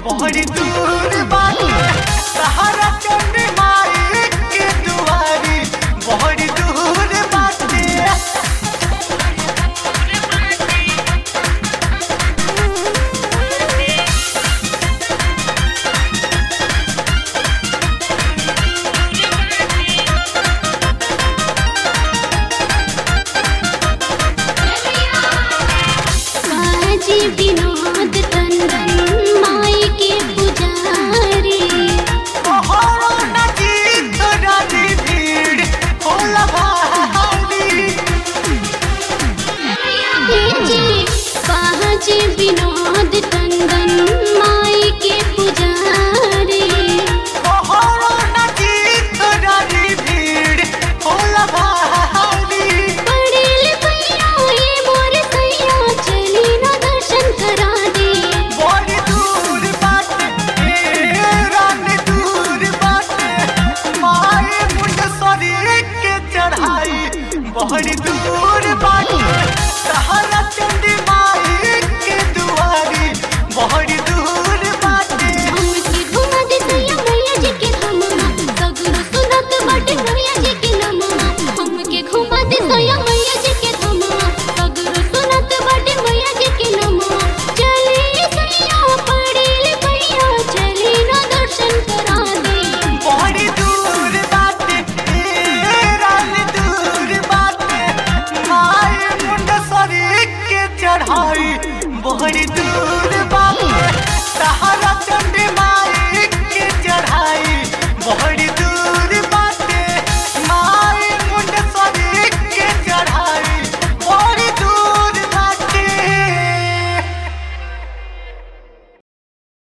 बड़ी दूर बाटे सहारा चंडी माई के दुआरी बड़ी दूर बाटे बाजी विनोद तंदन माई के पुजारी तोहरो नजीक रानी भीड़ होला भारी जी बाजी विनोद तंदन माई के पुजारी तोहरो नजीक रानी भीड़ होला भारी पड़ेल भैया ये मोर सैया चली ना दर्शन करा दे बड़ी दूर बाटे ए रानी दूर बाटे माए मुंडसरी के चढ़ाई बड़ी दूर बाटे सहारा चंडी माई के दुआरी बड़ी दूर बाटे हमके घुमा दे सैया मैया जी के धमवा सगरो सुनत बाटे मैया जी के नमवा हमके घुमा दे सैया मैया जी के धमवा सगरो सुनत बाटे मैया जी के नमवा चली सैया पड़ेल भैया चली ना दर्शन करा दे बड़ी दूर बाटे ए रानी दूर बाटे माए मुंडसरी के चढ़ाई बड़ी दूर बाटे सहारा